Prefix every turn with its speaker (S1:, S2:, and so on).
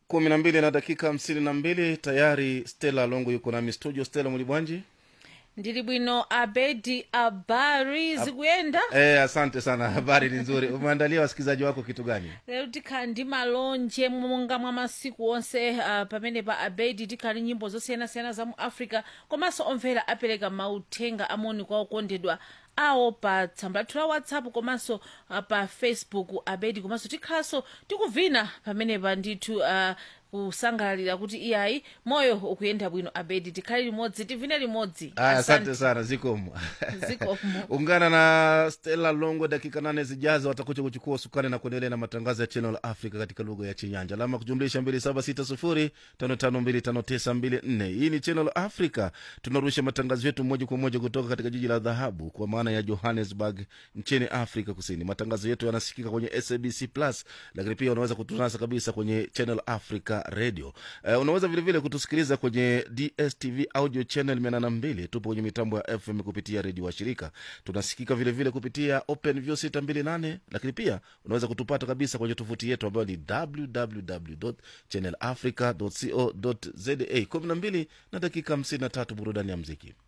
S1: kumi na mbili na dakika hamsini na mbili tayari stela longo yuko nami studio stela mulibwanji
S2: ndili bwino abedi abari zikuyenda
S1: eh, asante sana habari ni nzuri umeandalia wasikilizaji wako kitu gani
S2: lero tikhala ndi malonje monga mwa masiku onse uh, pamene pa abedi tikhala ndi nyimbo zosiyanasiyana za mu africa komanso omvera apereka mauthenga amoni kwa okondedwa awo pa tsamba lathu la whatsapp komanso uh, pa facebook abedi komanso tikhalanso tikuvina pamenepa ndithu uh, kusangalalira kuti iyayi moyo ukuyenda bwino abedi tikhale limodzi tivine limodzi
S1: aya asante sana zikomo
S2: Zikomo.
S1: ungana na stela longo dakika nane zijazo watakuja kuchukua usukani na kuendelea na matangazo ya channel africa katika lugha ya chinyanja alama kujumlisha 2760559594 hii ni channel africa tunarusha matangazo yetu moja kwa moja kutoka katika jiji la dhahabu kwa maana ya johannesburg nchini afrika kusini matangazo yetu yanasikika kwenye sabc plus lakini pia unaweza kutunasa kabisa kwenye channel africa radio uh, unaweza vilevile kutusikiliza kwenye dstv audio channel 82 tupo kwenye mitambo ya fm kupitia redio wa shirika tunasikika vilevile vile kupitia open view 628 lakini pia unaweza kutupata kabisa kwenye tovuti yetu ambayo ni www channel africa co za 12 na dakika 53 burudani ya mziki